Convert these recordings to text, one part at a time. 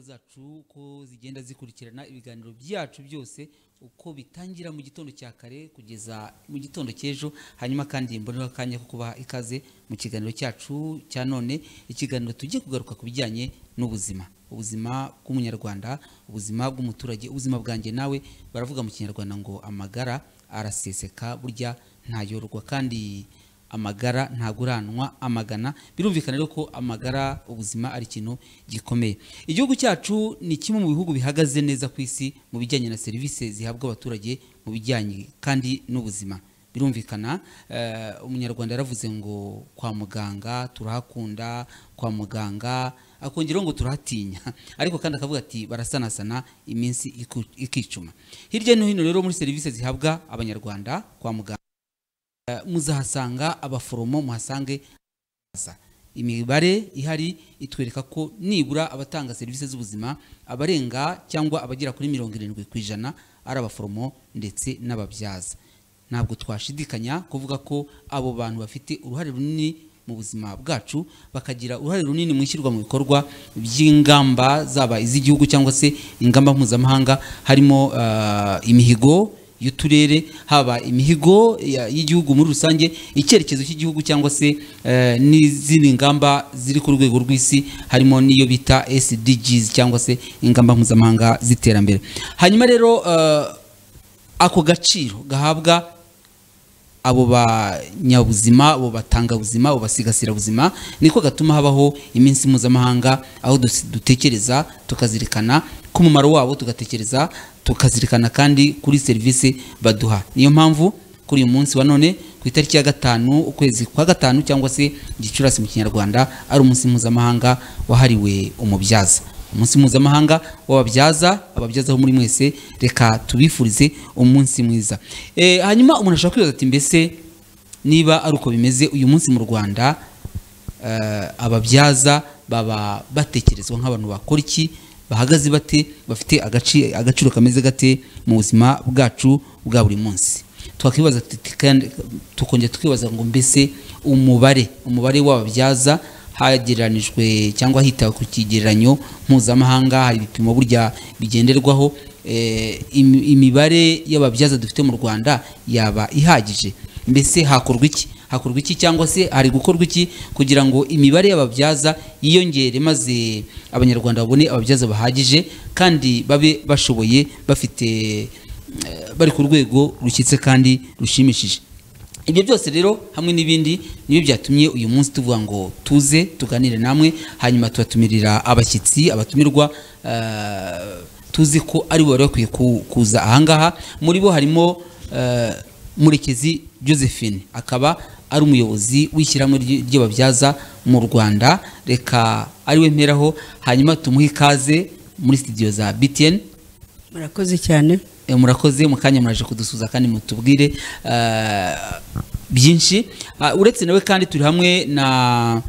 zacu ko zigenda zikurikirana ibiganiro byacu byose uko bitangira mu gitondo cya kare kugeza mu gitondo cy'ejo hanyuma kandi mboneho akanya ko kubaha ikaze mu kiganiro cyacu cya none ikiganiro tujye kugaruka ku bijyanye n'ubuzima ubuzima bw'umunyarwanda ubuzima bw'umuturage ubuzima bwanjye nawe baravuga mu kinyarwanda ngo amagara araseseka burya ntayorwa kandi amagara ntaguranwa amagana birumvikana rero ko amagara ubuzima ari ikintu gikomeye igihugu cyacu ni kimwe mu bihugu bihagaze neza ku isi mu bijyanye na serivisi zihabwa abaturage mu bijyanye kandi n'ubuzima birumvikana umunyarwanda yaravuze ngo kwa muganga turahakunda kwa muganga akongeraho ngo turahatinya ariko kandi akavuga ati barasanasana iminsi ikicuma hirya no hino rero muri serivisi zihabwa abanyarwanda kwa muganga muzahasanga abaforomo muhasange imibare ihari itwereka ko nibura abatanga serivisi z'ubuzima abarenga cyangwa abagera kuri mirongo irindwi ku ijana ari abaforomo ndetse n'ababyaza ntabwo twashidikanya kuvuga ko abo bantu bafite uruhare runini mu buzima bwacu bakagira uruhare runini mu ishyirwa mu bikorwa by'ingamba zaba iz'igihugu cyangwa se ingamba mpuzamahanga harimo imihigo y'uturere haba imihigo y'igihugu muri rusange icyerekezo cy'igihugu cyangwa se n'izindi ngamba ziri ku rwego rw'isi harimo n'iyo bita SDGs cyangwa se ingamba mpuzamahanga z'iterambere hanyuma rero ako gaciro gahabwa abo banyabuzima abo batanga buzima abo basigasira buzima niko gatuma habaho iminsi mpuzamahanga aho dutekereza tukazirikana ku mumaro wabo tugatekereza tukazirikana kandi kuri serivisi baduha niyo mpamvu kuri uyu munsi wa none ku itariki ya gatanu ukwezi kwa gatanu cyangwa se gicurasi mu kinyarwanda ari umunsi mpuzamahanga wahariwe umubyaza umunsi mpuzamahanga w'ababyaza ababyazaho muri mwese reka tubifurize umunsi mwiza hanyuma umuntu ashobora kwibaza ati mbese niba ari uko bimeze uyu munsi mu rwanda ababyaza baba batekerezwa nk'abantu bakora iki bahagaze bate bafite agaciro kameze gate mu buzima bwacu bwa buri munsi twakwibaza tukongera tukibaza ngo mbese umubare umubare w'ababyaza hagereranijwe cyangwa hitawe ku kigereranyo mpuzamahanga hari ibipimo burya bigenderwaho imibare y'ababyaza dufite mu rwanda yaba ihagije mbese hakorwa iki hakorwa iki cyangwa se hari gukorwa iki kugira ngo imibare y'ababyaza yiyongere maze abanyarwanda babone ababyaza bahagije kandi babe bashoboye bafite bari ku rwego rushyitse kandi rushimishije ibyo byose rero hamwe n'ibindi nibyo byatumye uyu munsi tuvuga ngo tuze tuganire namwe hanyuma tubatumirira abashyitsi abatumirwa tuzi ko ari bo bari bakwiye kuza ahangaha muri bo harimo murekezi josephine akaba ari umuyobozi w'ishyirahamwe ry'ababyaza mu rwanda reka ariwe mperaho hanyuma tumuhe ikaze muri sitidiyo za btn murakoze cyane murakoze mu kanya muraje kudusuza kandi mutubwire byinshi uretse nawe kandi turi hamwe na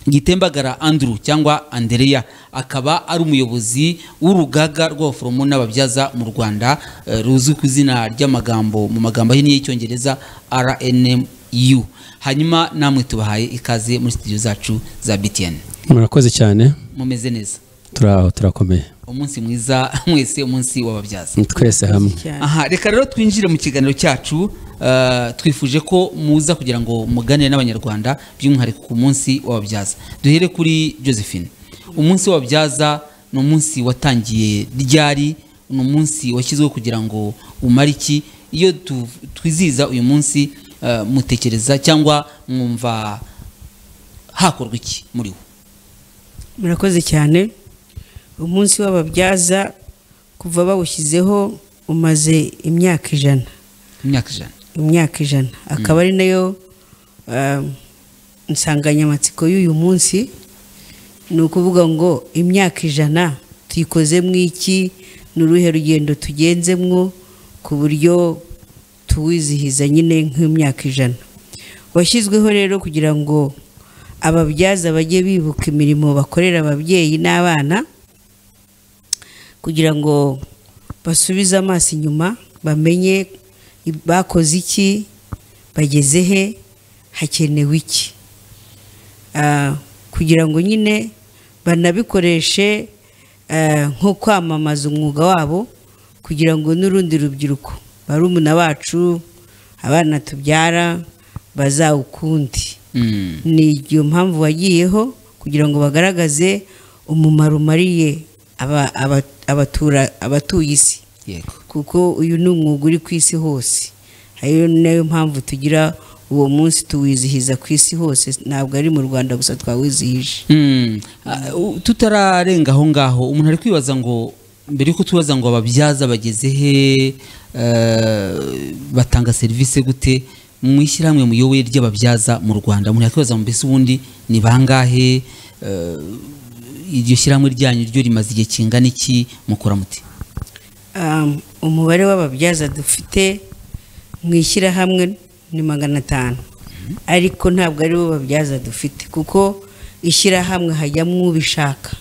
gitembagara andrew cyangwa andereya akaba ari umuyobozi w'urugaga rw'abaforomo n'ababyaza mu rwanda ruzwi ku izina ry'amagambo mu magambo ahinnye y'icyongereza rnmu hanyuma namwe tubahaye ikaze muri sitidiyo zacu za btn murakoze cyane mumeze neza turaho turakomeye umunsi mwiza mwese umunsi w'ababyaza twese hamwe aha reka rero twinjire mu kiganiro cyacu twifuje ko muza kugira ngo muganire n'abanyarwanda by'umwihariko ku munsi w'ababyaza duhere kuri josephine umunsi w'ababyaza ni umunsi watangiye ryari ni umunsi washyizweho kugira ngo umare iki iyo twizihiza uyu munsi mutekereza cyangwa mwumva hakorwa iki muri wo murakoze cyane umunsi w'ababyaza kuva bawushyizeho umaze imyaka ijana imyaka ijana imyaka ijana akaba ari nayo insanganyamatsiko y'uyu munsi ni ukuvuga ngo imyaka ijana tuyikozemo iki ni uruhe rugendo tugenzemwo ku buryo tuwizihiza nyine nk'imyaka ijana washyizweho rero kugira ngo ababyaza bajye bibuka imirimo bakorera ababyeyi n'abana kugira ngo basubize amaso inyuma bamenye bakoze iki bageze he hakenewe iki kugira ngo nyine banabikoreshe eh, nko kwamamaza umwuga wabo kugira ngo n'urundi rubyiruko barumuna bacu abana tubyara bazawukundi Mm. ni iyo mpamvu wagiyeho kugira ngo bagaragaze umumaro umariye aba- aba- abatura- abatuye isi yego kuko uyu ni umwuga uri ku isi hose ariyo nayo mpamvu tugira uwo munsi tuwizihiza ku isi hose ntabwo ari mu rwanda gusa twawizihije Mm. Ah, u- tutararenga aho ngaho umuntu ari kwibaza ngo mbere yuko tubaza ngo ababyaza bageze he eh, batanga serivisi gute mu ishyirahamwe muyoboye ry'ababyaza mu rwanda umuntu yakwibaza ngo mbese ubundi ni bangahe Eh, iryo shyirahamwe ryanyu ryo rimaze igihe kingana iki mukora muti Um, umubare w'ababyaza dufite mu ishyirahamwe ni magana atanu ariko ntabwo ari bo babyaza dufite kuko ishyirahamwe hajyamo ubishaka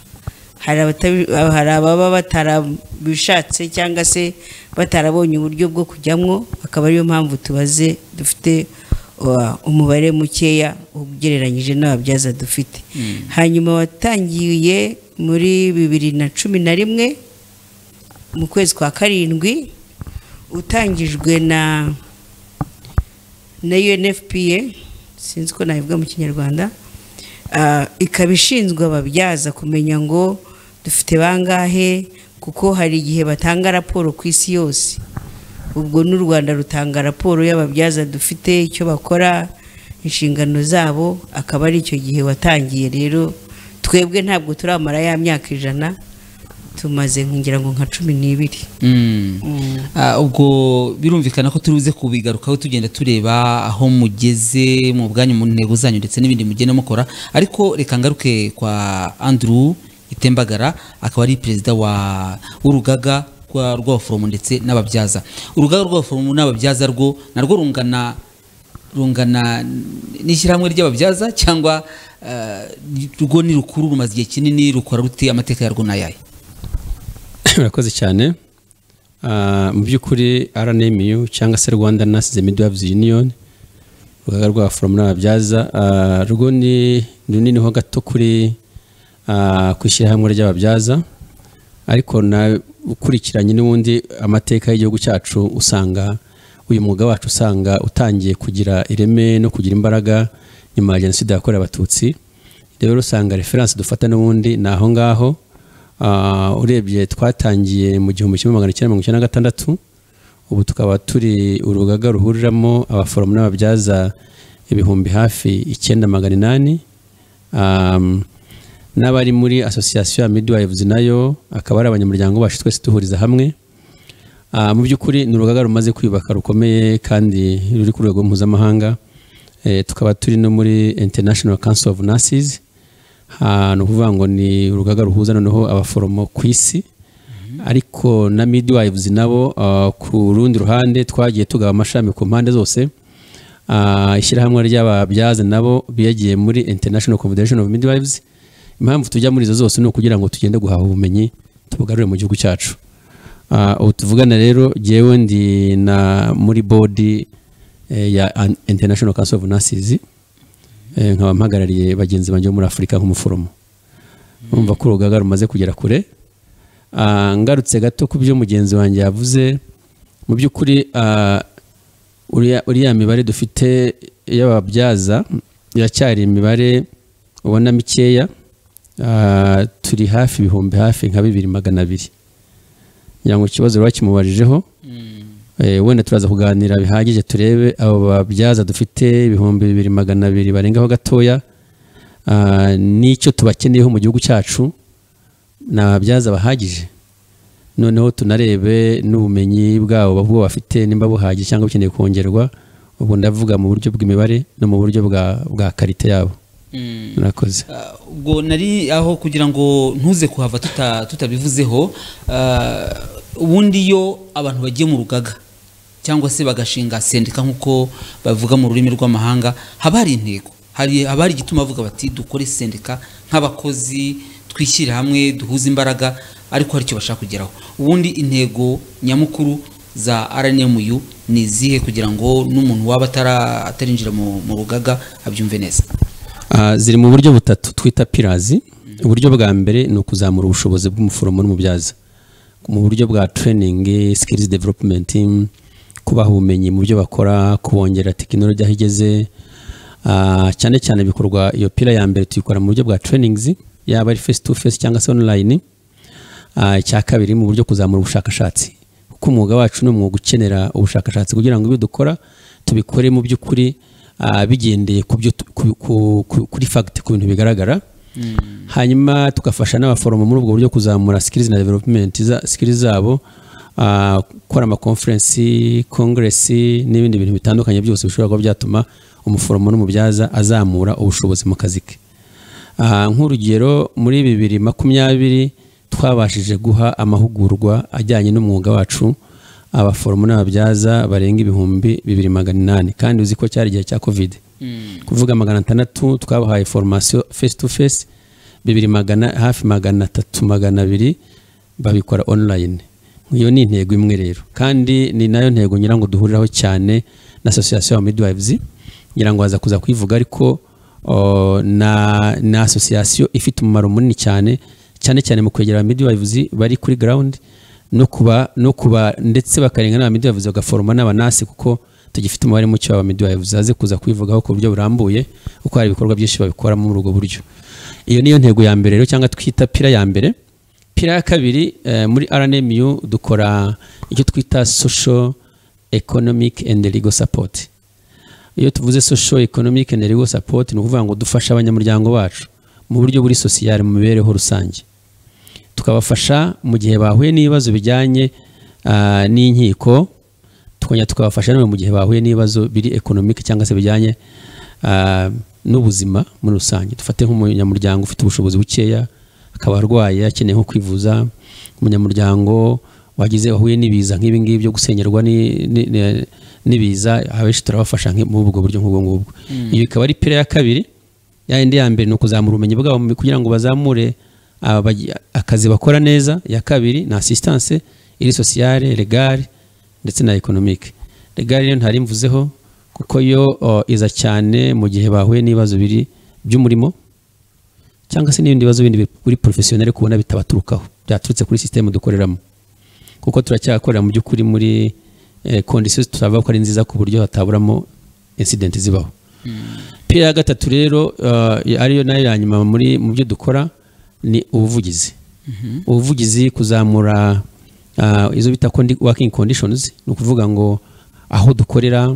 hari abatabi- hari ababa batarabishatse cyangwa se batarabonye uburyo bwo kujyamo akaba ariyo mpamvu tubaze dufite uh, umubare mukeya ugereranyije n'ababyaza dufite hanyuma watangiye muri bibiri na cumi na rimwe mu kwezi kwa karindwi utangijwe na na UNFPA sinzi ko nabivuga mu kinyarwanda Ah, ikaba ishinzwe ababyaza kumenya ngo dufite bangahe kuko hari igihe batanga raporo ku isi yose ubwo n'u rwanda rutanga raporo y'ababyaza dufite icyo bakora inshingano zabo akaba ari icyo gihe watangiye rero twebwe ntabwo turamara ya myaka ijana tumaze ngira ngo nka cumi n'ibiri Mm. Mm. Ah, ubwo birumvikana ko turi buze kubigarukaho tugenda tureba aho mugeze mu bwanyu mu ntego zanyu ndetse n'ibindi mugenda mukora ariko reka ngaruke kwa andrew itembagara akaba ari perezida wa w'urugaga rwa- rw'abaforomo ndetse n'ababyaza urugaga rw'abaforomo n'ababyaza rwo narwo rungana rungana n'ishyirahamwe ry'ababyaza cyangwa eh, rwo ni rukuru rumaze igihe kinini rukora rute amateka yarwo n'ayahe murakoze cyane Ah, mu by'ukuri rnmu cyangwa se rwanda nurses and midwives union urugaga rw'abaforomo n'ababyaza ah, rwo ni runini ho gato kuri ah, ku ishyirahamwe ry'ababyaza ariko na ukurikiranye n'ubundi amateka y'igihugu cyacu usanga uyu mwuga wacu usanga utangiye kugira ireme no kugira imbaraga nyuma ya jenoside yakorewe abatutsi rero usanga referanse dufata n'ubundi ni aho ngaho Ah, urebye twatangiye mu gihumbi kimwe magana cyenda mirongo icyenda na gatandatu ubu tukaba turi urugaga ruhuriramo abaforomo n'ababyaza ibihumbi hafi icyenda magana inani Um, n'abari muri asosiyasiyo ya midwives nayo akaba ari abanyamuryango bacu twese duhuriza hamwe Ah, mu by'ukuri ni urugaga rumaze kwiyubaka rukomeye kandi ruri ku rwego mpuzamahanga Eh, tukaba turi no muri international council of nurses Ah, ni ukuvuga ngo ni urugaga ruhuza noneho abaforomo ku isi ariko na midwives nabo ah, ku rundi ruhande twagiye tugaba amashami ku mpande zose Ah, ishyirahamwe ry'ababyaza nabo biyagiye muri international confederation of midwives impamvu tujya muri izo zose ni ukugira ngo tugende guhaha ubumenyi tubugarure mu gihugu cyacu Ah, ubu tuvugana rero jyewe ndi na muri bodi eh, ya An- international council of nurses eh, nkaba mpagarariye bagenzi banjye bo muri afurika nk'umuforomo urumva ko urugaga rumaze kugera kure Ah, ngarutse gato ku byo mugenzi wanjye yavuze mu by'ukuri ah, uriya uriya mibare dufite y'ababyaza iracyari imibare ubona mikeya Ah, turi hafi ibihumbi hafi nka bibiri magana abiri ngira ngo ikibazo rero kimubarijeho Eh, wenda turaza kuganira bihagije turebe abo babyaza dufite ibihumbi bibiri magana abiri barengaho gatoya Ah, n'icyo tubakeneyeho mu gihugu cyacu ni ababyaza bahagije noneho tunarebe n'ubumenyi bwabo bwo bafite nimba buhagije cyangwa bukeneye kongerwa ubwo ndavuga mu buryo bw'imibare no mu buryo bwa bwa karite yabo Mm. murakoze Ah, ubwo nari aho kugira ngo ntuze kuhava tuta- tutabivuzeho ah, ubundi iyo abantu bagiye mu rugaga cyangwa se bagashinga sendika nk'uko bavuga mu rurimi rw'amahanga haba hari intego hari haba hari igituma bavuga bati dukore sendika nk'abakozi twishyire hamwe duhuze imbaraga ariko hari icyo bashaka kugeraho ubundi intego nyamukuru za RNMU ni izihe kugira ngo n'umuntu waba atara- atarinjira mu, mu rugaga abyumve neza Ah, ziri mu buryo butatu twita pirazi uburyo bwa mbere ni ukuzamura ubushobozi bw'umuforomo n'umubyaza mu buryo bwa training skills development kubaha ubumenyi mu byo bakora kubongerera tekinoloji aho igeze Ah, cyane cyane bikorwa iyo pira ya mbere tuyikora mu buryo bwa trainings yaba ari face to face cyangwa se online Ah, icya kabiri mu buryo kuzamura ubushakashatsi kuko umwuga wacu ni umwuga ukenera ubushakashatsi kugira ngo ibyo dukora tubikore mu by'ukuri ah, bigendeye ku byo tu- ku- ku- ku- kuri fact ku bintu bigaragara hanyuma tugafasha n'abaforomo muri ubwo buryo kuzamura skills na development za- skills zabo ah, gukora amakonferensi congress n'ibindi bintu bitandukanye byose bishobora kuba byatuma umuforomo n'umubyaza azamura ubushobozi mu kazi ke Ah, nk'urugero muri bibiri makumyabiri twabashije guha amahugurwa ajyanye n'umwuga wacu abaforomo n'ababyaza barenga ibihumbi bibiri magana inani kandi uzi ko cyari igihe cya covid kuvuga magana atandatu twabahaye foromasiyo face to face bibiri magana hafi magana atatu magana abiri babikora online iyo ni intego imwe rero kandi ni nayo ntego ngira ngo duhuriraho cyane na association ya midwives ngira ngo haza kuza kuyivuga ariko o, na na association ifite umumaro munini cyane cyane cyane mu kwegera midwives bari kuri ground no kuba no kuba ndetse bakarenga n'aba midwives bagaforoma n'abanasi kuko tugifite umubare muke wa midwives haze kuza kubivugaho ku buryo burambuye kuko hari ibikorwa byinshi babikoramo muri ubwo buryo iyo niyo ntego ya mbere rero cyangwa twita pira ya mbere pira ya kabiri eh, muri RNMU dukora icyo twita social economic and legal support iyo tuvuze social economic and legal support ni ukuvuga ngo dufasha abanyamuryango bacu mu buryo buri sosiyale mu mibereho rusange tukabafasha mu gihe bahuye n'ibibazo bijyanye ah, n'inkiko tukongera tukabafasha nawe mu gihe bahuye n'ibibazo biri economic cyangwa se bijyanye ah, n'ubuzima muri rusange dufate nk'umunyamuryango ufite ubushobozi bukeya akaba arwaye akeneye nko kwivuza umunyamuryango wagize wahuye n'ibiza nk'ibi ngibi byo gusenyerwa ni- ni- ni- n'ibiza abenshi turabafasha nki- muri ubwo buryo nk'ubwo ngubwo iyo ikaba ari pira ya kabiri ya yindi ya mbere ni ukuzamura ubumenyi bwabo mu- kugira ngo bazamure aba bagi- akazi bakora neza iya kabiri ni assistance iri sociale legale ndetse na economique legale yo ntari mvuzeho kuko yo o, iza cyane mu gihe bahuye n'ibibazo biri by'umurimo cyangwa se n'ibindi bibazo bindi biri professionnel kubona bitabaturukaho byaturutse kuri system dukoreramo kuko turacyakorera mu by'ukuri muri eh, conditions tutavuga ko ari nziza ku buryo hataburamo incident zibaho pira ya gatatu rero eh, ariyo nayo ya nyuma muri mu byo dukora ni ubuvugizi ubuvugizi kuzamura ah, izo bita condi- working conditions ni ukuvuga ngo aho dukorera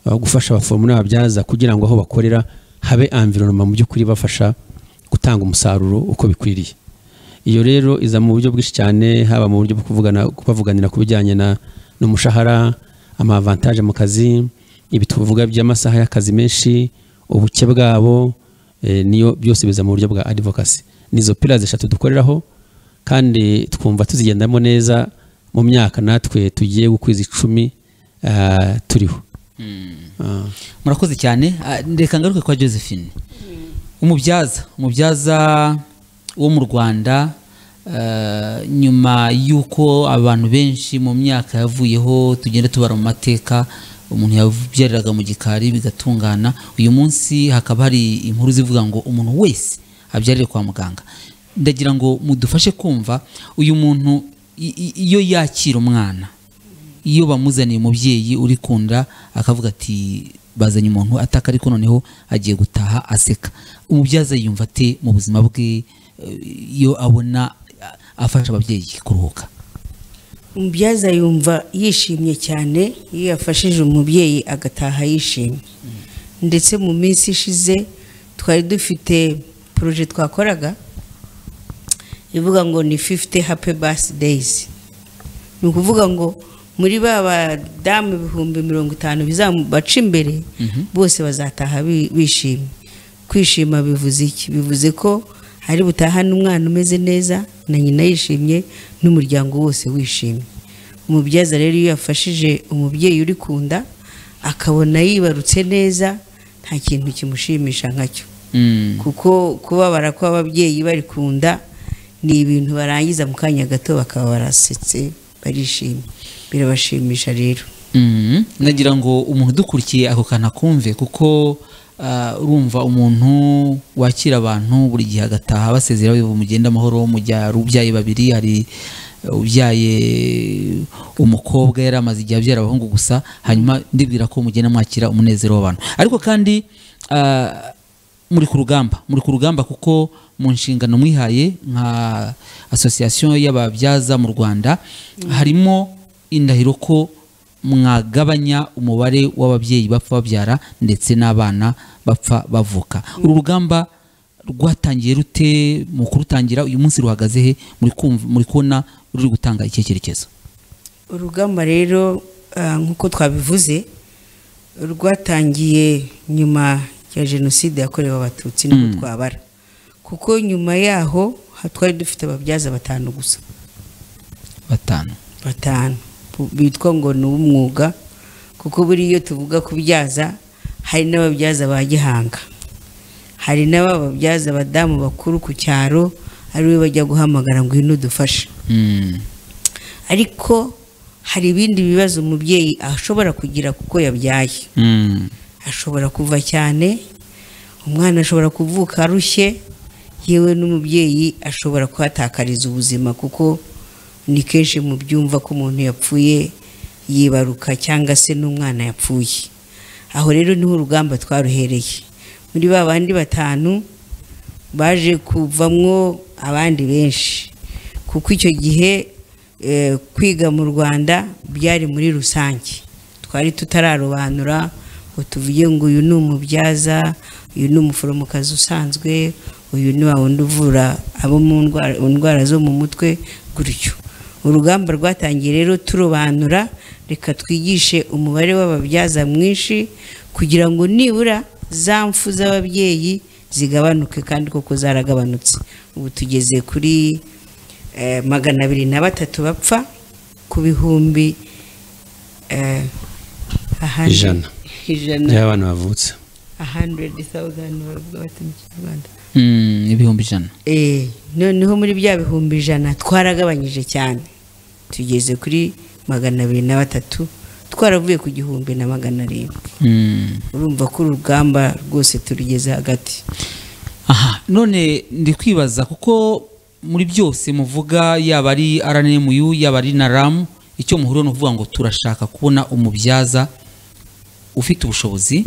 ah, gufasha abaforomo n'ababyaza kugira ngo aho bakorera habe environment mu by'ukuri bafasha gutanga umusaruro uko bikwiriye iyo rero iza mu buryo bwinshi cyane haba mu buryo bwo kuvugana kubavuganira ku bijyanye na n'umushahara amavantaje mu kazi ibi tuvuga by'amasaha y'akazi menshi ubuke bwabo eh, niyo byose biza mu buryo bwa advocacy nizo pillars eshatu dukoreraho kandi twumva tuzigendamo neza mu myaka natwe tugiye gukwiza icumi ah, turiho Ah. murakoze cyane Ah, reka ngaruke kwa josephine umubyaza umubyaza wo mu rwanda eh, nyuma y'uko abantu benshi mu myaka yavuyeho tugenda tubara mu mateka umuntu yabyariraga mu gikari bigatungana uyu munsi hakaba hari inkuru zivuga ngo umuntu wese abyarire kwa muganga ndagira ngo mudufashe kumva uyu muntu i- i- iyo yakira umwana iyo bamuzaniye umubyeyi uri kunda akavuga ati bazanye umuntu ataka ariko noneho agiye gutaha aseka umubyaza yumva ate mu buzima bwe eh, iyo abona a- afasha ababyeyi kuruhuka umubyaza yumva yishimye cyane iyo yafashije umubyeyi agataha yishimye ndetse mu minsi ishize twari dufite poroje twakoraga ivuga ngo ni fifite happy birthdays ni ukuvuga ngo muri ba badamu ibihumbi mirongo itanu bizabaca imbere bose bazataha bi- bishimye kwishima bivuze iki bivuze ko hari butahane umwana umeze neza na nyina yishimye n'umuryango wose wishimye umubyaza rero iyo yafashije umubyeyi uri ku nda akabona yibarutse neza nta kintu kimushimisha nkacyo Mm. kuko kubabara kw'ababyeyi bari ku nda ni ibintu barangiza mu kanya gato bakaba barasetse barishimye birabashimisha rero Mhm. nagira ngo umuntu udukurikiye ako kantu akumve kuko ah, urumva umuntu wakira abantu buri gihe agataha basezeraho bivuga mugende amahoro mujya hari ubyaye babiri hari eh, ubyaye umukobwa yari amaze igihe abyara abahungu gusa hanyuma ndibwira ko mugenda mwakira umunezero w'abantu ariko kandi ah, muri ku rugamba muri ku rugamba kuko mu nshingano mwihaye nka asosiyasiyo y'ababyaza mu rwanda harimo indahiro ko mwagabanya umubare w'ababyeyi bapfa babyara ndetse n'abana bapfa bavuka uru rugamba rwatangiye rute mu kurutangira uyu munsi ruhagaze he muri kumva- muri kubona ruri gutanga ikihe cyerekezo urugamba rero ah, nk'uko twabivuze rwatangiye nyuma ya jenoside yakorewe abatutsi nibwo twabara kuko nyuma yaho ha- twari dufite ababyaza batanu gusa batanu batanu bu- bitwa ngo ni umwuga kuko buriya iyo tuvuga kubyaza hari n'ababyaza ba gihanga hari n'abababyaza abadamu bakuru ku cyaro ariwe bajya guhamagara ngo ino dufashe Mm. ariko hari ibindi bibazo umubyeyi ashobora kugira kuko yabyaye Mm. ashobora kuva cyane umwana ashobora kuvuka arushye yewe n'umubyeyi ashobora kuhatakariza ubuzima kuko ni kenshi mu byumva ko umuntu yapfuye yibaruka cyangwa se n'umwana yapfuye aho rero niho urugamba twaruhereye muri ba bandi batanu baje kuvamwo abandi benshi kuko icyo gihe eh, kwiga mu rwanda byari muri rusange twari tutararobanura ngo tuvuge ngo uyu ni umubyaza uyu ni umuforomokazi usanzwe uyu ni wa wundi uvura abo mu ndwara- indwara zo mu mutwe gutyo urugamba rwatangiye rero turobanura reka twigishe umubare w'ababyaza mwinshi kugira ngo nibura za mfu z'ababyeyi zigabanuke kandi koko zaragabanutse ubu tugeze kuri eh, magana abiri na batatu bapfa ku bihumbi eh, ahandi- Ijana. ijana y'abana bavutse 100,000 bavuga bati mu kinyarwanda Mm, ibihumbi ijana Eh, noneho muri bya bihumbi ijana twaragabanyije cyane tugeze kuri magana abiri na batatu twaravuye ku gihumbi na magana arindwi Mm. urumva ko urugamba rwose turugeze hagati aha none ndi kwibaza kuko muri byose muvuga yaba ari rnmu yaba ari na ramu icyo muhuriyeho ni ukuvuga ngo turashaka kubona umubyaza ufite ubushobozi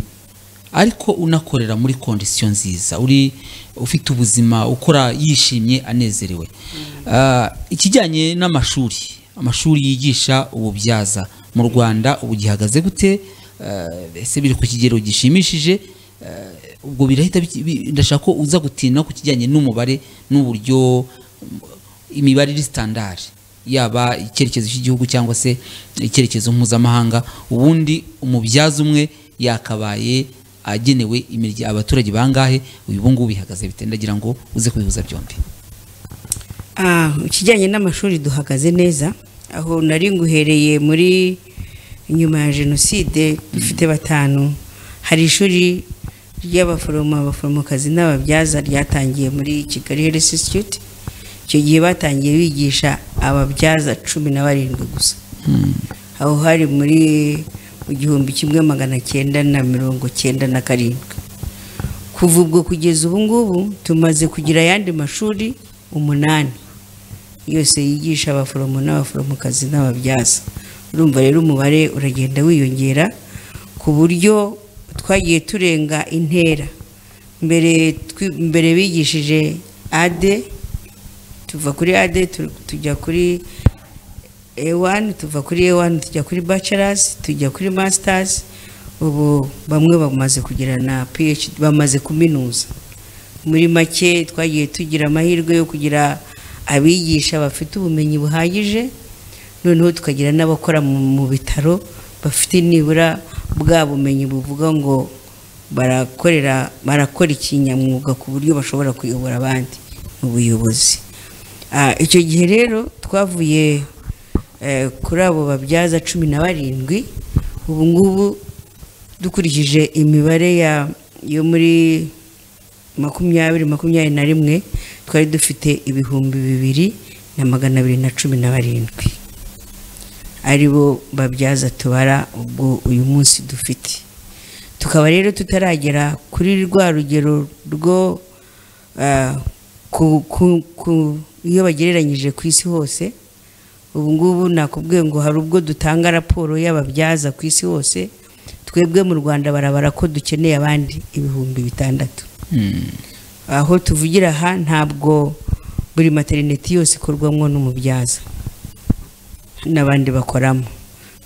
ariko unakorera muri kondisiyo nziza uri ufite ubuzima ukora yishimye anezerewe Ah, ikijyanye n'amashuri amashuri yigisha ububyaza mu rwanda ubu gihagaze gute Ah, ese biri ku kigero gishimishije Ah, ubwo birahita biki- bi- ndashaka ko uza gutinda ku kijyanye n'umubare n'uburyo imibare iri standard yaba icyerekezo cy'igihugu cyangwa se icyerekezo mpuzamahanga ubundi umubyaza umwe yakabaye agenewe imirya- abaturage bangahe ubu ngubu bihagaze bite ndagira ngo uze kubihuza byombi Ah, ikijyanye n'amashuri duhagaze neza aho nari nguhereye muri nyuma ya jenoside dufite batanu hari ishuri ry'abaforomo abaforomokazi n'ababyaza ryatangiye muri kigali health institute icyo gihe batangiye bigisha ababyaza cumi na barindwi gusa aho hari muri mu gihumbi kimwe magana cyenda na mirongo cyenda na karindwi kuva ubwo kugeza ubu ngubu tumaze kugira ayandi mashuri umunani yose yigisha abaforomo n'abaforomokazi n'ababyaza urumva rero umubare uragenda wiyongera ku buryo twagiye turenga intera mbere twi- mbere bigishije ade tuva kuri ade tu- tujya kuri ewani tuva kuri ewani tujya kuri bacarazi tujya kuri masitazi ubu bamwe bamaze kugira na phd bamaze kuminuza muri make twagiye tugira amahirwe yo kugira abigisha bafite ubumenyi buhagije noneho tukagira n'abakora mu mu bitaro bafite nibura bwa bumenyi buvuga ngo barakorera barakora ikinyamwuga ku buryo bashobora kuyobora abandi mu buyobozi Ah, icyo gihe rero twavuye eh, kuri abo babyaza cumi na barindwi ubu ngubu dukurikije imibare ya yo muri makumyabiri makumyabiri na rimwe twari dufite ibihumbi bibiri na magana abiri na cumi na barindwi ari bo babyaza tubara ubwo uyu munsi dufite tukaba rero tutaragera kuri rwa rugero rwo ah, ku- ku- ku- iyo bagereranyije ku isi hose ubu ngubu nakubwiye ngo hari ubwo dutanga raporo y'ababyaza ku isi hose twebwe mu rwanda barabara ko dukeneye abandi ibihumbi bitandatu Hmm. aho tuvugira aha ntabwo buri materineti yose ikorwamo n'umubyaza n'abandi bakoramo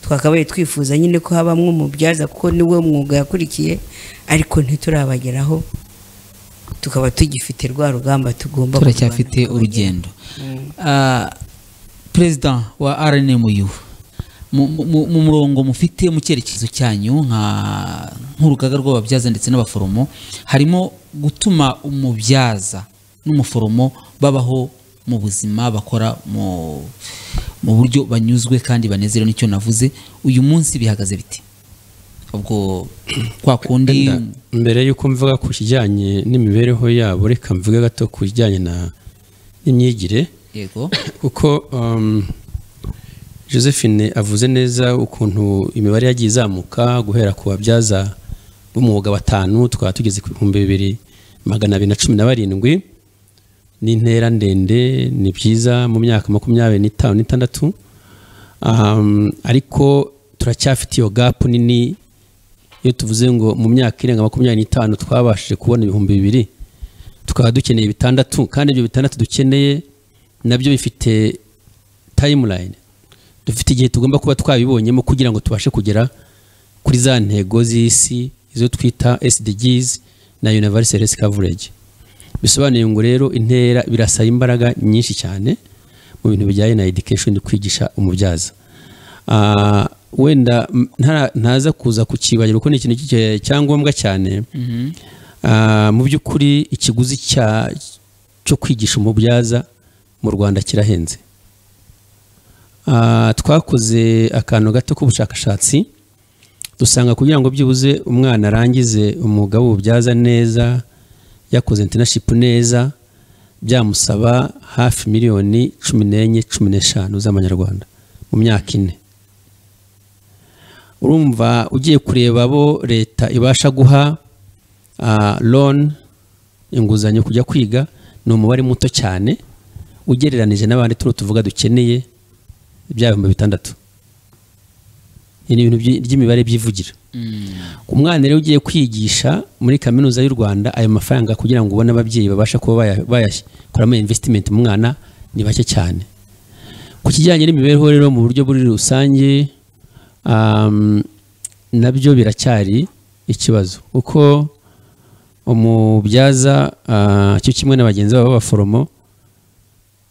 twakabaye twifuza nyine ko habamo umubyaza kuko niwe mwuga yakurikiye ariko ntiturabageraho tukaba tugifite rwa rugamba tugomba turacyafite kurwana. urugendo Ah, perezida wa rnmu mu- mu mu murongo mufite mu cyerekezo cyanyu nka- nk'urugaga rw'ababyaza ndetse n'abaforomo harimo gutuma umubyaza n'umuforomo babaho mu buzima bakora mu mu buryo banyuzwe kandi banezerewe nicyo navuze uyu munsi bihagaze bite ubwo kwa kundi Wenda mbere y'uko mvuga ku kijyanye n'imibereho yabo reka mvuge gato ku kijyanye na- n'imyigire yego kuko um, josephine avuze neza ukuntu imibare yagiye izamuka guhera ku babyaza b'umwuga batanu tukaba tugeze ku bihumbi bibiri magana abiri na cumi na barindwi ni intera ndende ni byiza mu myaka makumyabiri n'itanu n'itandatu um, ariko turacyafite iyo gapu nini iyo tuvuze ngo mu myaka irenga makumyabiri n'itanu twabashije kubona ibihumbi bibiri tukaba dukeneye bitandatu kandi ibyo bitandatu dukeneye nabyo bifite tayimulayini dufite igihe tugomba kuba twabibonyemo kugira ngo tubashe kugera kuri za ntego z'isi izo twita SDGs na universal health coverage bisobanuye ngo rero intera birasaba imbaraga nyinshi cyane mu bintu bijyanye na education kwigisha umubyaza Ah, wenda m- ntara- ntaza kuza kukibagirwa kuko ni ikintu cy'ingenzi cyangombwa cyane Ah, mu by'ukuri ikiguzi cya- cyo kwigisha umubyaza mu rwanda kirahenze Ah, twakoze akantu gato k'ubushakashatsi dusanga kugira ngo byibuze umwana arangize umwuga w'ububyaza neza yakoze internship neza byamusaba hafi miliyoni cumi n'enye cumi n'eshanu z'amanyarwanda mu myaka ine urumva ugiye kureba abo leta ibasha guha loni inguzanyo kujya kwiga ni umubare muto cyane ugereranije n'abandi tuno tuvuga dukeneye bya bihumbi bitandatu ibi ni ibintu by'i- by'imibare byivugira Mm. umwana rero ugiye kwigisha muri kaminuza y'u rwanda ayo mafaranga kugira ngo ubone ababyeyi babasha kuba baya- bayakoramo invesitimenti mu mwana ni bake cyane ku kijyanye n'imibereho rero mu buryo buri rusange um, nabyo biracyari ikibazo kuko umubyaza ah, cyo kimwe na bagenzi babo b'abaforomo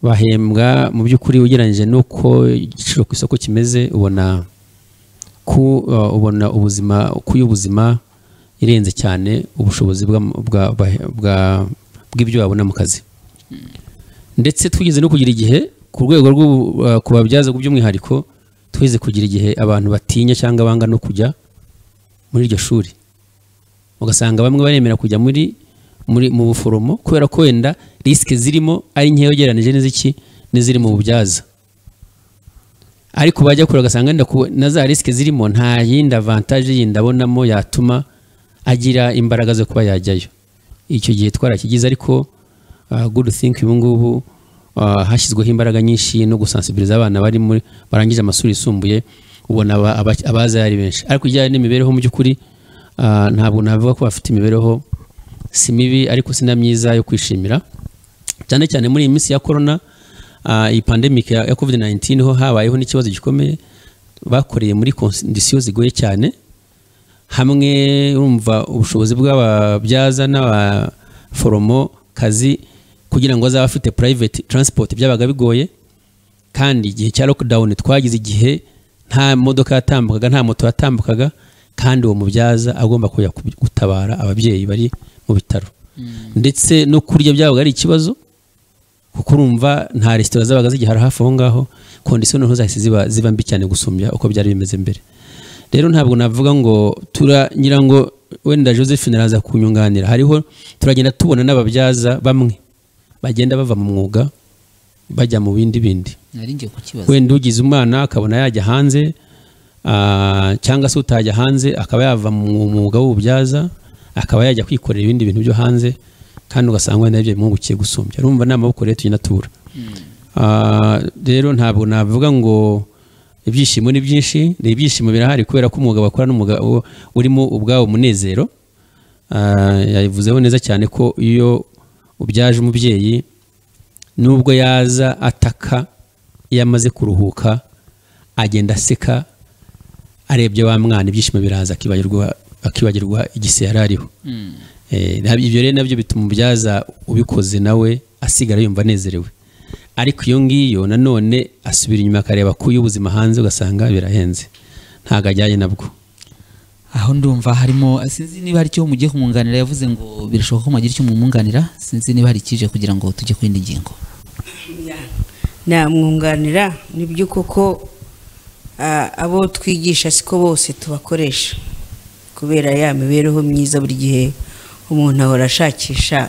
bahembwa mu by'ukuri ugereranyije n'uko igiciro ku isoko kimeze ubona ku uh, ubona ubuzima ku y'ubuzima irenze cyane ubushobozi bwa- bwa- bwa- bwa- bw'ibyo babona mu kazi ndetse twigeze no kugira igihe ku rwego rwo uh, ku babyaza by'umwihariko twigeze kugira igihe abantu batinya cyangwa banga no kujya muri iryo shuri ugasanga bamwe baremera kujya muri muri mu buforomo kubera ko wenda risike zirimo ari nkeya ugereranije n'iziki n'iziri mu bubyaza ariko bajya kure ugasanga wenda ku- na za risike zirimo nta yindi avantaje yindi abonamo yatuma agira imbaraga zo kuba yajyayo icyo gihe twarakigize ariko uh, good think ubu ngubu uh, hashyizweho imbaraga nyinshi no gusansibiriza abana bari muri barangije amashuri yisumbuye ubona aba- aba- abaza ari benshi ariko ijyanye n'imibereho mu by'ukuri uh, ntabwo navuga ko bafite imibereho si mibi ariko si na myiza yo kwishimira cyane cyane muri iyi minsi ya korona ah, iyi pandemic ya ya covid-19 ho habayeho n'ikibazo gikomeye bakoreye muri kondisiyo zigoye cyane hamwe urumva ubushobozi bw'ababyaza n'abaforomo kazi kugira ngo azabe afite private transport byabaga bigoye kandi igihe cya lockdown twagize igihe nta modoka yatambukaga nta moto yatambukaga kandi uwo mubyaza agomba kujya kubi- gutabara ababyeyi bari mu bitaro ndetse no kurya byabaga ari ikibazo kuko urumva nta resitora zabaga zigihara hafi aho ngaho kondisiyo noneho zahise ziba ziba mbi cyane gusumbya uko byari bimeze mbere rero ntabwo navuga ngo turagira ngo wenda josephine araza kunyunganira hariho turagenda tubona n'ababyaza bamwe bagenda bava mu mwuga bajya mu bindi bindi nari ngiye kukibaza wenda ugize umwana akabona yajya hanze Ah, cyangwa se utajya hanze akaba yava mu mwuga w'ububyaza akaba yajya kwikorera ibindi bintu byo hanze kandi ugasanga wenda ibyo bimwungukiye gusumbya urumva ni amaboko rero tuyinatura Ah, rero ntabwo navuga ngo ibyishimo ni byinshi ni ibyishimo birahari kubera ko umwuga bakora n'umwuga u- urimo ubwawo munezero Ah, yabivuzeho neza cyane ko iyo ubyaje umubyeyi nubwo yaza ataka iyo amaze kuruhuka agenda aseka arebye wa mwana ibyishimo biraza akibagirwa akibagirwa igise yari ariho Eh, nab- ibyo rero nabyo bituma umubyaza ubikoze nawe asigara yumva anezerewe ariko iyo ngiyo nanone asubira inyuma akareba ko ubuzima hanze ugasanga birahenze ntabwo ajyanye nabwo aho ndumva harimo sinzi niba hari icyo mugiye kumwunganira yavuze ngo birashoboka ko mwagira icyo mumwunganira sinzi niba hari ikije kugira ngo tujye ku yindi ngingo namwunganira nibyo koko ah, abo twigisha siko bose tubakoresha kubera ya mibereho myiza buri gihe umuntu ahora ashakisha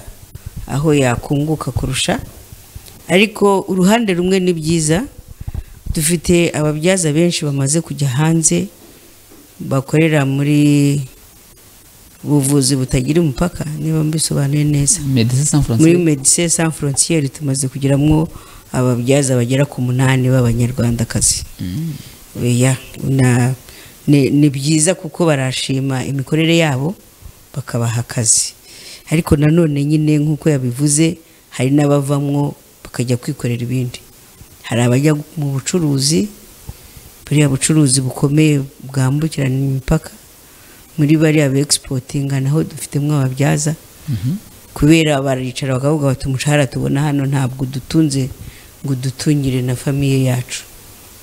aho yakunguka kurusha ariko uruhande rumwe ni byiza dufite ababyaza benshi bamaze kujya hanze bakorera muri buvuzi butagira umupaka niba mbisobanuye neza medecin sans muri frontiere medecin sans frontiere tumaze kugiramwo ababyaza bagera ku munani b'abanyarwandakazi Oya, na- ni ni byiza kuko barashima imikorere yabo bakabaha akazi ariko nanone nyine nk'uko yabivuze hari n'abavamwo bakajya kwikorera ibindi hari abajya mu bucuruzi buriya bucuruzi bukomeye bwambukirana imipaka muri bariya begisportinga naho dufitemo ababyaza kubera baricara bakavuga bati umushahara tubona hano ntabwo udutunze ngo udutungire na famiye yacu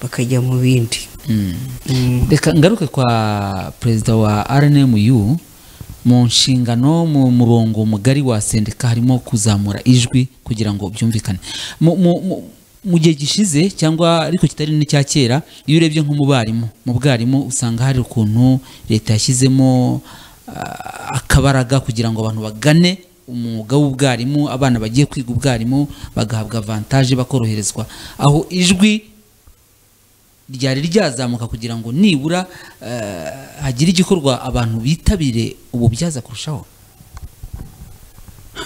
bakajya mu bindi Mm. reka ngaruke kwa perezida wa rnmu mu nshingano mu murongo mugari wa sendika harimo kuzamura ijwi kugira ngo byumvikane Mu- mu- mu- mu gihe gishize cyangwa ariko kitari n'icya kera iyo urebye nko mu barimu mu bwarimu usanga hari ukuntu leta yashyizemo ah, akabaraga kugira ngo abantu bagane umwuga w'ubwarimu abana bagiye kwiga ubwarimu bagahabwa avantaje bakoroherezwa aho ijwi ryari ryazamuka kugira ngo nibura eh, hagire igikorwa abantu bitabire ububyaza kurushaho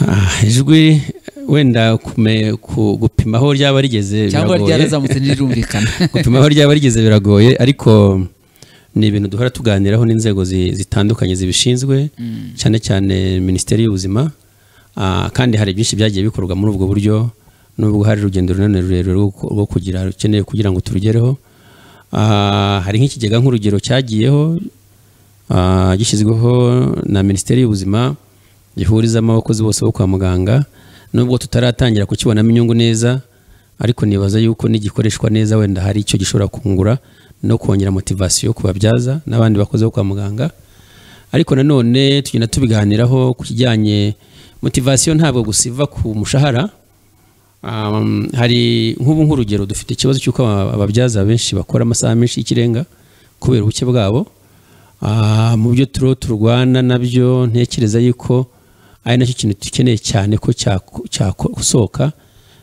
Ah, ijwi wenda kume- ku- gupima aho ryaba rigeze cyangwa biragoye. ryarazamutse ntirirumvikana gupima aho ryaba rigeze biragoye ariko ni ibintu duhora tuganiraho n'inzego zi- zitandukanye zibishinzwe cyane cyane minisiteri y'ubuzima Ah, kandi hari byinshi byagiye bikorwa muri ubwo buryo nubwo hari urugendo runini rurerure rwo ku- rwo kugira rukeneye kugira ngo turugereho Ah, hari nk'ikigega nk'urugero cyagiyeho ah, gishyizweho na minisiteri y'ubuzima gihurizamo abakozi bose bo kwa muganga nubwo tutaratangira kukibonamo inyungu neza ariko nibaza yuko nigikoreshwa neza wenda hari icyo gishobora kungura no kongera motivasiyo ku babyaza n'abandi bakozi bo kwa muganga ariko nanone tugenda tubiganiraho ku kijyanye motivasiyo ntabwo gusa iva ku mushahara Um, hari nk'ubu nk'urugero dufite ikibazo cy'uko aba- ababyaza benshi bakora amasaha menshi y'ikirenga kubera ubuke bwabo Ah, mu byo turiho turwana nabyo ntekereza yuko ari nacyo kintu dukeneye cyane ko cyako- cyakosoka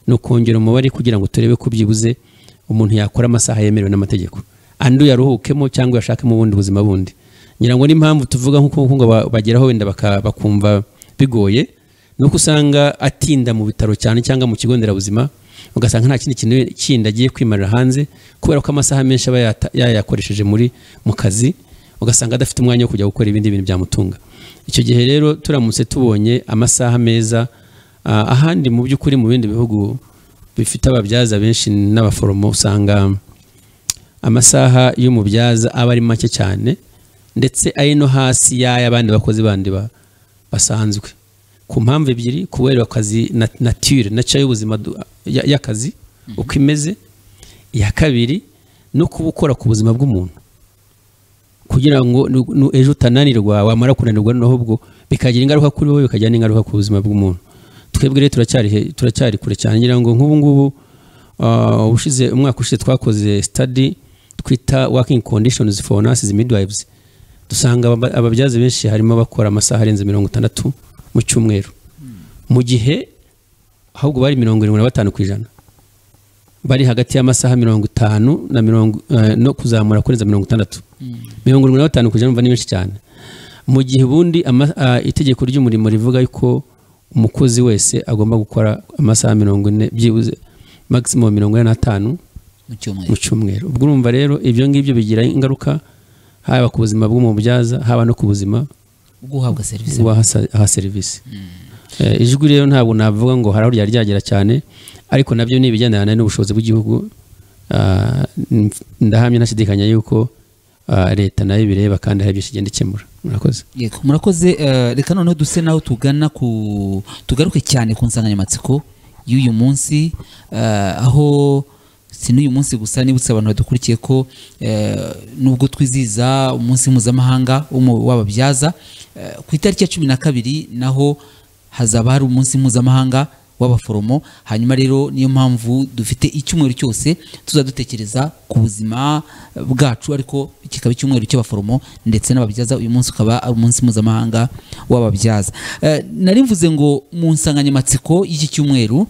ni ukongera umubare kugira ngo turebe ko byibuze umuntu yakora amasaha yemerewe n'amategeko andi yaruhukemo cyangwa yashakemo ubundi buzima bundi ngira ngo n'impamvu tuvuga nk'uko ngo ba- bageraho wenda baka- bakumva bigoye nuko usanga atinda mu bitaro cyane cyangwa mu kigo nderabuzima ugasanga nta kindi kintu kindi agiye kwimarira hanze kubera ko amasaha menshi aba yata- yayakoresheje muri mu kazi ugasanga adafite umwanya wo kujya gukora ibindi bintu byamutunga icyo gihe rero turamutse tubonye amasaha meza ah, ahandi mu by'ukuri mu bindi bihugu bifite ababyaza benshi n'abaforomo usanga amasaha y'umubyaza aba ari make cyane ndetse ari no hasi y'ay'abandi bakozi bandi ba- basanzwe ku mpamvu ebyiri kubera akazi na- nature nature y'ubuzima du- ya- y'akazi uko imeze iya kabiri no kuba ukora ku buzima bw'umuntu kugira ngo nu- nu- ejo utananirwa wamara kunanirwa noneho ubwo bikagira ingaruka kuri wowe bikagira n'ingaruka ku buzima bw'umuntu twebwe rero turacyari he- turacyari kure cyane ngira ngo nk'ubu ngubu ah, ubushize umwaka ushize twakoze study twita working conditions for nurses midwives dusanga aba- ababyaza benshi harimo bakora amasaha arenze mirongo itandatu mu cyumweru mu gihe ahubwo bari mirongo irindwi na batanu ku ijana bari hagati y'amasaha mirongo itanu na mirongo eh, no kuzamura kurenza mirongo itandatu mirongo irindwi na batanu kujya ni benshi cyane mu gihe ubundi ama- ah, itegeko ry'umurimo rivuga yuko umukozi wese agomba gukora amasaha mirongo ine byibuze maximum mirongo ine n'atanu mu mu cyumweru cyumweru ubwo urumva rero ibyo ngibyo bigira ingaruka haba ku buzima bw'umubyaza haba no ku buzima bw'uhabwa serivisi kuba aha serivisi Eh, ijwi rero ntabwo navuga ngo hari aho ryari ryagera cyane ariko nabyo ni ibigendana n'ubushobozi bw'igihugu Ah, nf- ndahamya ntashidikanya yuko ah, leta nayo ibireba kandi hari byinshi igenda ikemura murakoze yego murakoze eh, reka noneho duse naho tugana ku tugaruke cyane ku nsanganyamatsiko y'uyu munsi eh, aho si n'uyu munsi gusa nibutse abantu badukurikiye ko eh, nubwo twizihiza umunsi mpuzamahanga w'umu- w'ababyaza eh, ku itariki ya cumi na kabiri naho hazaba hari umunsi mpuzamahanga w'abaforomo hanyuma rero niyo mpamvu dufite icyumweru cyose tuzajya dutekereza ku buzima bwacu ariko kikaba icyumweru cy'abaforomo ndetse n'ababyaza uyu munsi ukaba ari umunsi mpuzamahanga w'ababyaza Eh, nari mvuze ngo mu nsanganyamatsiko y'iki cyumweru eh,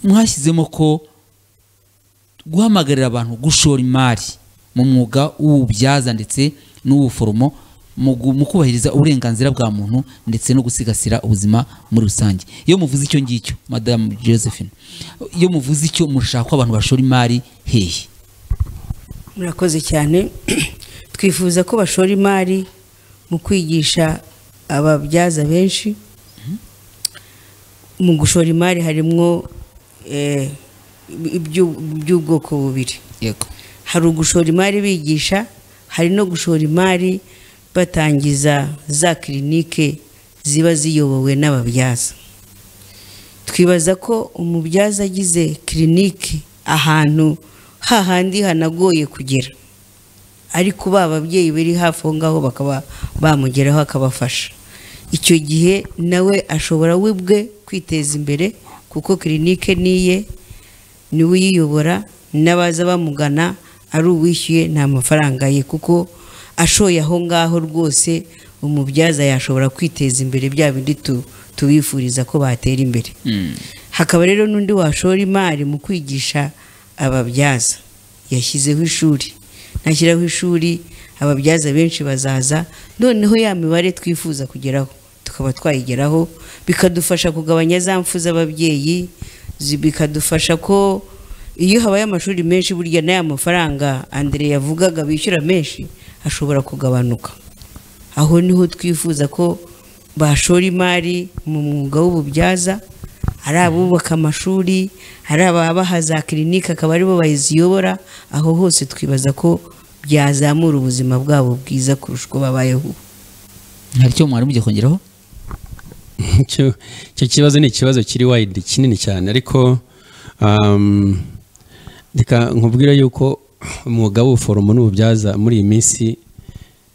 mwashyizemo ko guhamagarira abantu gushora imari mu mwuga w'ububyaza ndetse n'uw'ubuforomo mu gu- mu kubahiriza uburenganzira bwa muntu ndetse no gusigasira ubuzima muri rusange iyo muvuze icyo ngicyo madamu josephine iyo muvuze icyo mushaka ko abantu bashora imari hehe murakoze cyane twifuza ko bashora imari mu kwigisha ababyaza benshi mu gushora imari harimo eh, iby'u- iby'ubwoko bubiri yego hari ugushora imari bigisha hari no gushora imari batangiza za kirinike ziba ziyobowe n'ababyaza twibaza ko umubyaza agize kirinike ahantu hahandi hanagoye kugera ariko ba babyeyi bari hafi aho ngaho bakaba bamugeraho akabafasha icyo gihe nawe ashobora we bwe kwiteza imbere kuko kirinike niye niwe uyiyobora n'abaza bamugana ari uwishyuye nta mafaranga ye kuko ashoye aho ngaho rwose umubyaza yashobora kwiteza imbere bya bindi tu- tubifuriza ko batera imbere hakaba rero n'undi washora imari mu kwigisha ababyaza yashyizeho ishuri nashyiraho ishuri ababyaza benshi bazaza noneho ya mibare twifuza kugeraho tukaba twayigeraho bikadufasha kugabanya za mfu z'ababyeyi zi- bikadufasha ko iyo habaye amashuri menshi burya n'aya mafaranga andire yavugaga bishyura menshi ashobora kugabanuka aho niho twifuza ko bashora imari mu mwuga w'ububyaza ari abubaka amashuri ari ababaha za kirinike akaba aribo baziyobora aho hose twibaza ko byazamura ubuzima bwabo bwiza kurusha uko babayeho ubu hari icyo mwari mugiye kongeraho icyo icyo kibazo ni ikibazo kiri wayidi kinini cyane ariko um, reka nkubwire yuko umwuga w'ubuforomo n'ububyaza muri iyi minsi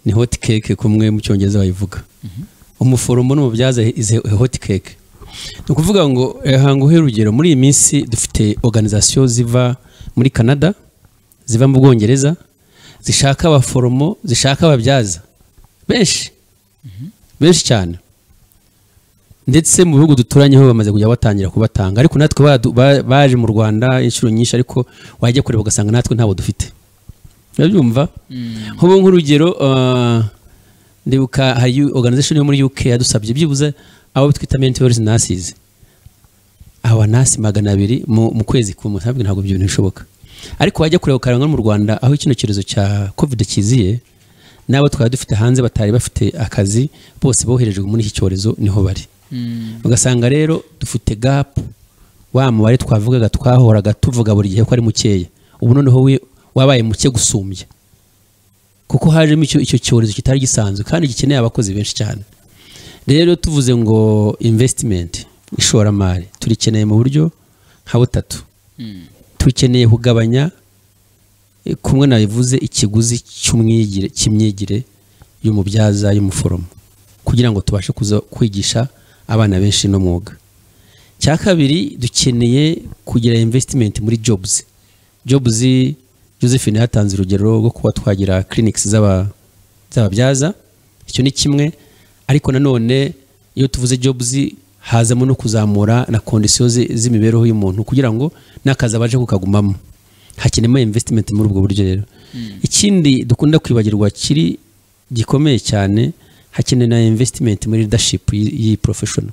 ni hot cake kumwe mu cyongereza bayivuga umuforomo n'ububyaza is a hot cake ni ukuvuga ngo eh, hanga uhe urugero muri iyi minsi dufite organization ziva muri canada ziva mu bwongereza zishaka abaforomo zishaka ababyaza benshi benshi cyane ndetse mu bihugu duturanyeho bamaze kujya batangira kubatanga ariko natwe badu- ba- baje mu rwanda inshuro nyinshi ariko wajya kureba ugasanga natwe ntabo dufite urabyumva nk'ubu nk'urugero ah, ndibuka hari organization yo muri uk yadusabye byibuze abo twita mentors nurses aba nasi magana abiri mu, mu kwezi kumwe ntabwo ntabwo ibyo bintu bishoboka ariko wajya kureba ukaranga no mu rwanda aho kino cyorezo cya covid kiziye n'abo twari dufite hanze batari bafite akazi bose boherejwe muri iki cyorezo niho bari ugasanga rero dufite gapu wa mubare twavugaga twahoraga tuvuga buri gihe ko ari mukeya ubu noneho wi- wabaye muke gusumbya kuko hajemo icyo icyo cyorezo kitari gisanzwe kandi gikeneye abakozi benshi cyane rero tuvuze ngo investimenti ishoramari turikeneye mu buryo nka butatu tukeneye kugabanya eh, kumwe nabivuze ikiguzi cy'umwigire cy'imyigire y'umubyaza y'umuforomo kugira ngo tubashe kuza kwigisha abana benshi no mwuga cya kabiri dukeneye kugira investimenti muri jobs jobs josephine yatanze urugero rwo kuba twagira clinics z'aba- z'ababyaza icyo ni kimwe ariko nanone iyo tuvuze jobs hazamo no kuzamura na kondisiyo zi- z'imibereho y'umuntu kugira ngo n'akazi abaje kukagumamo hakenewe investimenti muri ubwo buryo rero ikindi dukunda kwibagirwa kiri gikomeye cyane hakenewe na investimenti muri leadership y'i- y'iyi professional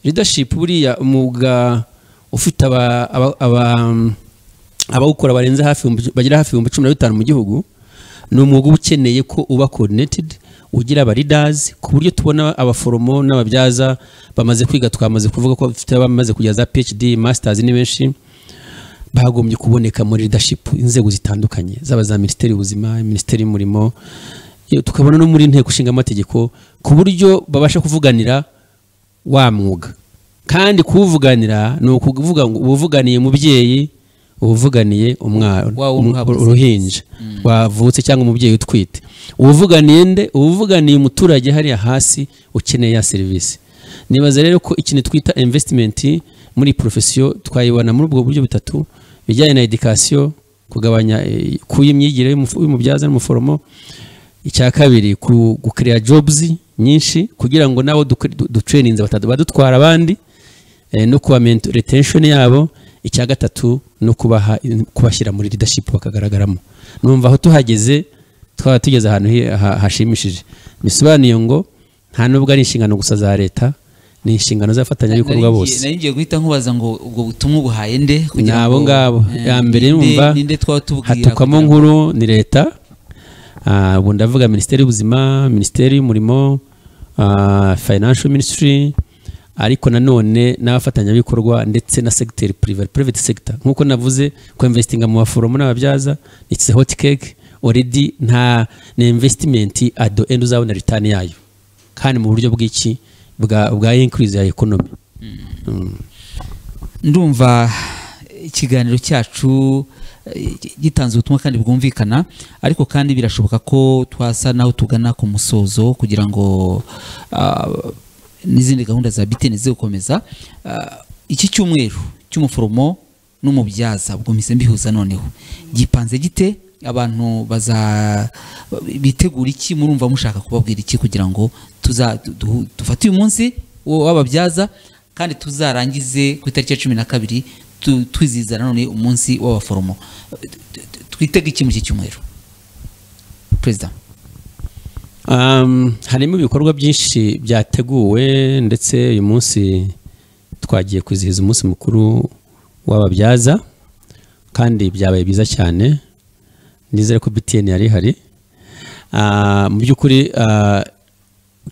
leadership buriya umwuga ufite aba- aba- aba- abawukora barenze hafi ibihumbi- bagera hafi ibihumbi cumi na bitanu mu gihugu ni umwuga uba ukeneye ko uba coordinated ugira aba leaders ku buryo tubona abaforomo n'ababyaza bamaze kwiga twamaze kuvuga ko bafite abamaze kugera za PhD masters ni benshi bagombye kuboneka muri leadership inzego zitandukanye zaba za minisiteri y'ubuzima minisiteri y'umurimo iyo tukabona no muri inteko ishinga amategeko ku buryo babasha kuvuganira wa mwuga kandi kuwuvuganira ni ukuvuga ngo uwuvuganiye umubyeyi uwuvuganiye umwana Wa w'umwabuzi. uruhinja wavutse cyangwa umubyeyi utwite uwuvuganiye nde uwuvuganiye umuturage hariya hasi ukeneye ya serivisi nibaza rero ko ikintu twita investment muri profesiyo twayibona muri ubwo buryo butatu bijyanye na education kugabanya eh, kuba imyigire y'umufu- y'umubyaza n'umuforomo icya kabiri ku- gucreate jobs nyinshi kugira ngo nabo ducre- du- dutrainings batatu badutwara abandi eh, no kuba mento- retention yabo icya gatatu no kubaha kubashyira muri leadership bakagaragaramo numva aho tuhageze twaba tugeze ahantu hi- ha- hashimishije bisobanuye ngo nta nubwo ari inshingano gusa za leta ni inshingano z'abafatanyabikorwa Nari ngiye- bose nari ngiye guhita nkubaza ngo ubwo butumwa ubuhaye nde ni kugira ngo, abo ngabo eh, ya mbere ninde- numva ninde twaba tubwira hatukwamo kugira ngo- nkuru ni leta Ah, ubu ndavuga minisiteri y'ubuzima minisiteri y'umurimo ah, financial ministry ariko nanone n'abafatanyabikorwa ndetse na segiteri purive private sector nk'uko navuze ko investinga mu baforomo n'ababyaza it's a hot cake already nta ni investimenti at the end uzabona return yayo kandi mu buryo bw'iki bwa bwa increase ya economy Mm. ndumva ikiganiro cyacu eh, gitanze ubutumwa kandi bwumvikana ariko kandi birashoboka ko twasa n'aho tugana ku musozo kugira ngo ah, n'izindi gahunda za biteni zikomeza Ah, iki cyumweru cy'umuforomo n'umubyaza ubwo mpise mbihuza noneho gipanze gite abantu baza bitegura iki murumva mushaka kubabwira iki kugira ngo tuza du- du- dufate uyu munsi wo- w'ababyaza kandi tuzarangize ku itariki ya cumi na kabiri tu- twizihiza nanone umunsi w'abaforomo twitega iki muri iki cyumweru perezida Um, harimo ibikorwa byinshi byateguwe ndetse uyu munsi twagiye kwizihiza umunsi mukuru w'ababyaza kandi byabaye byiza cyane nizere ko btn yari ihari Ah, mu by'ukuri ah,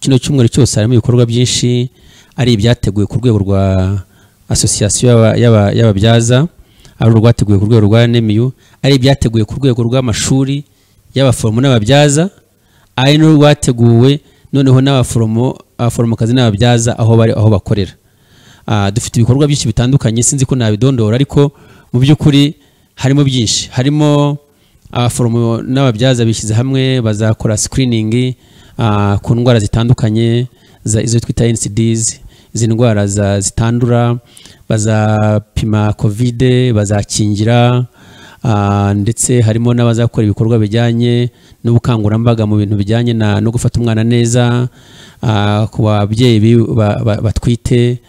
kino cyumweru cyose harimo ibikorwa byinshi ari ibyateguwe ku rwego rwa asosiyasiyo y'aba- y'aba- y'ababyaza ari urwateguwe ku rwego rwa nemiyu ari ibyateguwe ku rwego rw'amashuri y'abaforomo n'ababyaza ari n'urwateguwe noneho n'abaforomo abaforomokazi n'ababyaza aho bari aho bakorera Ah, dufite ibikorwa byinshi bitandukanye sinzi ko nabidondora ariko mu by'ukuri harimo byinshi harimo abaforomo n'ababyaza bishyize hamwe bazakora screening ah, ku ndwara zitandukanye za izo twita NCDs izi ndwara za- zitandura bazapima covid bazakingira ah, ndetse harimo n'abazakora ibikorwa bijyanye n'ubukangurambaga mu bintu bijyanye na- no gufata umwana neza ah, ku babyeyi bi- ba- ba- batwite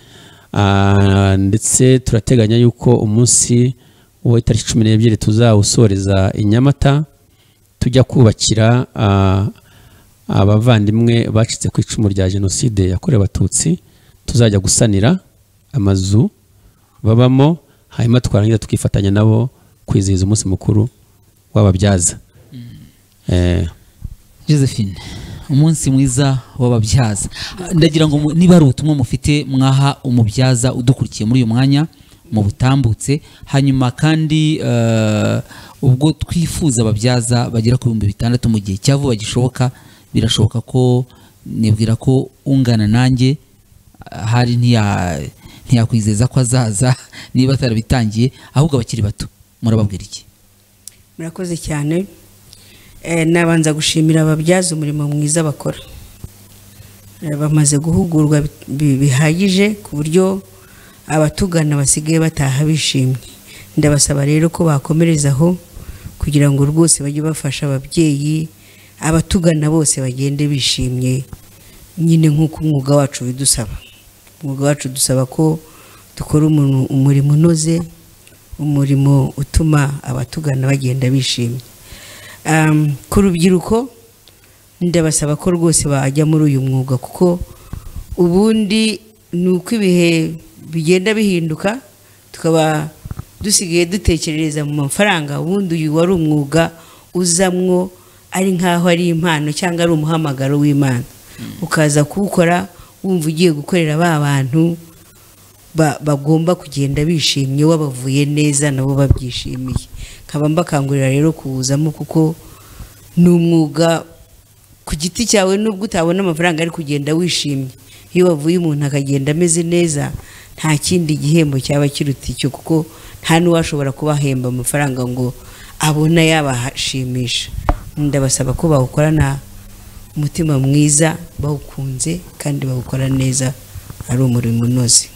Ah, ndetse turateganya yuko umunsi w'itariki cumi n'ebyiri tuzawusoreza i nyamata tujya kubakira ah, abavandimwe bacitse ku icumu rya jenoside yakorewe abatutsi tuzajya gusanira amazu babamo hanyuma twarangiza tukifatanya nabo kwizihiza umunsi mukuru w'ababyaza Eh, josephine umunsi mwiza w'ababyaza ndagira ngo mu- niba hari ubutumwa mufite mwaha umubyaza udukurikiye muri uyu mwanya mu butambutse hanyuma kandi eh, ubwo twifuza ababyaza bagera ku bihumbi bitandatu mu gihe cya vuba gishoboka birashoboka ko nibwira ko ungana nanjye hari ntiya- ntiyakwizeza ko azaza niba atarabitangiye ahubwo abakiri bato murababwira iki murakoze cyane Eh, nabanza gushimira ababyaza umurimo mwiza bakora Eh, bamaze guhugurwa bi- bi- bihagije ku buryo abatugana basigaye bataha bishimye ndabasaba rero ko bakomereza aho kugira ngo rwose bajye bafasha ababyeyi abatugana bose bagende bishimye nyine nk'uko umwuga wacu bidusaba umwuga wacu dusaba ko dukora umuntu- umurimo unoze umurimo utuma abatugana bagenda bishimye Am, ku rubyiruko ndabasaba ko rwose bajya muri uyu mwuga kuko ubundi ni uko ibihe bigenda bihinduka tukaba dusigaye dutekerereza mu mafaranga ubundi uyu wari umwuga uzamwo ari nk'aho ari impano cyangwa ari umuhamagaro w'imana ukaza kuwukora wumva ugiye gukorera ba bantu ba- bagomba kugenda bishimye wabavuye neza nabo babyishimiye nkaba mbakangurira rero kuwuzamo kuko ni umwuga ku giti cyawe nubwo utabona amafaranga ari kugenda wishimye iyo wavuye umuntu akagenda ameze neza nta kindi gihembo cyaba kiruta icyo kuko nta n'uwashobora kubahemba amafaranga ngo abona yabashimisha ndabasaba ko bawukorana umutima mwiza bawukunze kandi bawukora neza ari umurimo unoze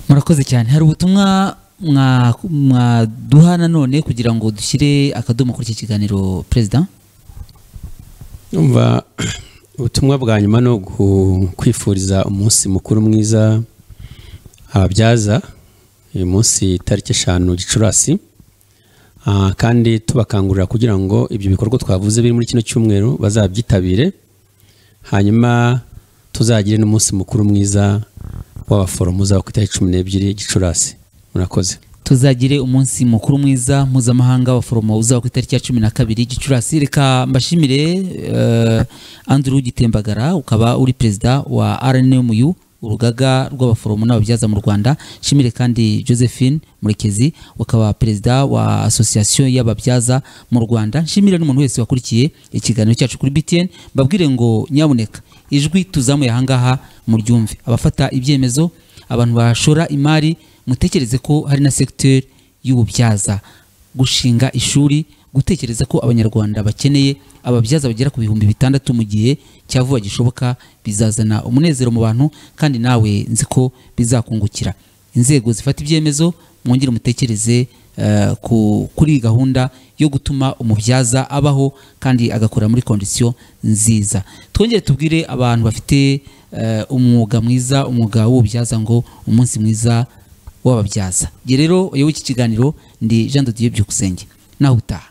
murakoze cyane hari ubutumwa mwa- mwaduha nanone kugira ngo dushyire akadomo kuri iki kiganiro perezida Umva ubutumwa bwa nyuma ni ugu- kwifuriza umunsi mukuru mwiza ababyaza uyu munsi tariki eshanu gicurasi Ah, kandi tubakangurira kugira ngo ibyo bikorwa twavuze biri muri kino cyumweru bazabyitabire hanyuma tuzagire n'umunsi mukuru mwiza w'abaforomo uzaba ku itariki cumi n'ebyiri gicurasi murakoze tuzagire umunsi mukuru mwiza mpuzamahanga w'abaforomo uzaba ku itariki ya cumi na kabiri gicurasi reka mbashimire eh, andrew gitembagara ukaba uri perezida wa rnmu urugaga rw'abaforomo n'ababyaza mu rwanda shimire kandi josephine murekezi ukaba perezida wa association y'ababyaza mu rwanda nshimire n'umuntu wese wakurikiye ikiganiro cyacu kuri btn mbabwire ngo nyabuneka ijwi tuzamuye ahangaha muryumve abafata ibyemezo abantu bashora imari mutekereze ko hari na segiteri y'ububyaza gushinga ishuri gutekereza ko abanyarwanda bakeneye ababyaza bagera ku bihumbi bitandatu mu gihe cya vuba gishoboka bizazana umunezero mu bantu kandi nawe nzi ko bizakungukira inzego zifata ibyemezo mwongere mutekereze eh, ku- kuri gahunda yo gutuma umubyaza abaho kandi agakora muri kondisiyo nziza twongere tubwire abantu bafite eh, umwuga mwiza umwuga w'ububyaza ngo umunsi mwiza w'ababyaza Njye rero uyoboye iki kiganiro ndi jean de dieu byukusenge nawe utaha